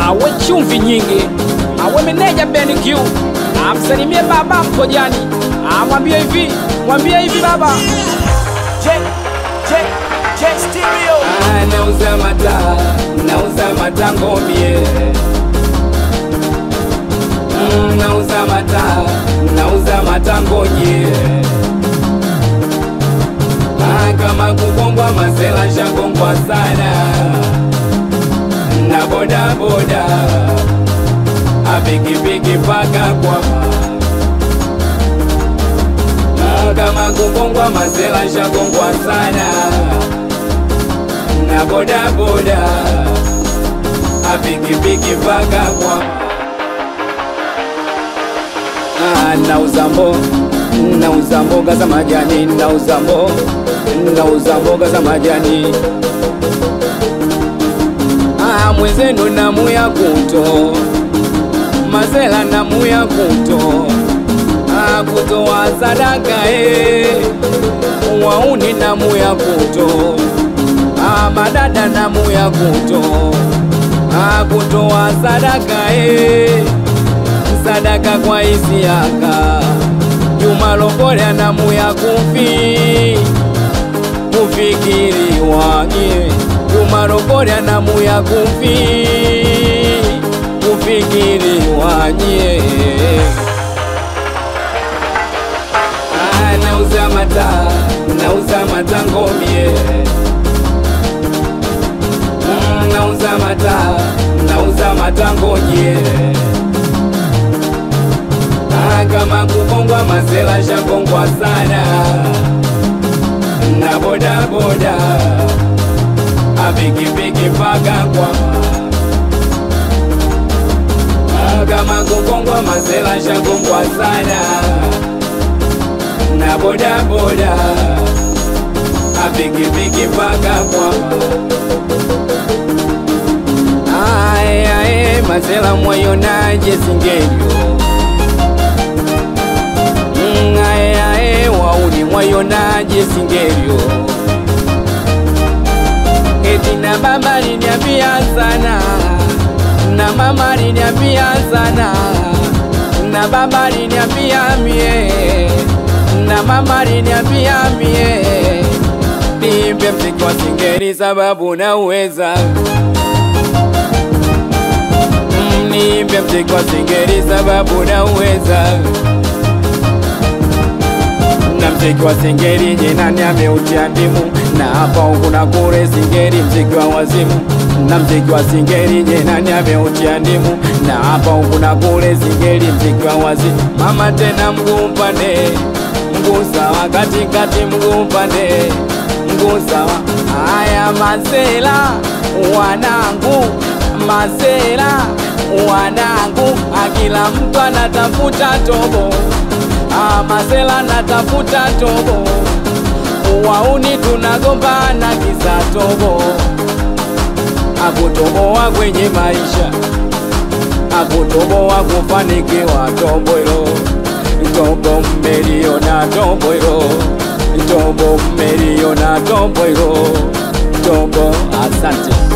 awe chumvi nyingi, awe meneja Ben Q, amsalimie baba Mkojani, amwambie hivi, mwambie hivi baba J, J, J Stereo. Ah, nauza mataa, nauza matango mie Mm, nauza mataa, nauza matango nye Ah, kama kugongwa masela shagongwa sana na boda boda apikipiki paka kwama Ah, kama kugongwa masela shagongwa sana na boda boda apikipiki paka kwa Ah, nauza mbo nauza mboga za majani nauza mbo nauza mboga za majani Ah, mwenzenu namu ya kuto mazela namu ya kuto Ah, kutoa sadaka eh wauni namu ya kuto Ah, madada namu ya kuto Ah, kutoa sadaka eh sadaka kwa Isiaka Juma Lokole namu ya kufi kufikiriwa nye Juma Lokole namu ya kufi kufikiriwa nye Ah, nauza mata nauza matango mie Mm, nauza mata nauza matango nye Ah, kama kugongwa masela shagongwa sana na boda boda apikipiki paka kwama Ah, kama kugongwa masela shagongwa sana na boda boda apikipiki paka kwama Ae, ae, masela mwayonaje singenyo Mm, ae, ae, wauni mwayonaje singerio eti na baba liniambia sana na mama liniambia sana na baba liniambia mie na mama liniambia mie nimbe mziki wa singeri sababu nauweza Mm, nimbe mziki wa singeri sababu nauweza na mziki wa singeri nye nani ameutia ndimu na hapa huku na kule singeri mziki wa wazimu na mziki wa singeri nye nani ameutia ndimu na hapa huku na kule singeri mziki wa wazimu mama tena mguu mpande mguu sawa katikati mguu mpande mguu sawa haya masela wanangu masela wanangu akila mtu anatafuta tobo Ah, masela natafuta tobo, wauni tunagombana kisa tobo, akutoboa kwenye maisha, akutoboa kufanikiwa tobo hilo, tobo mmeliona tobo hilo, tobo mmeliona tobo hilo, tobo asante.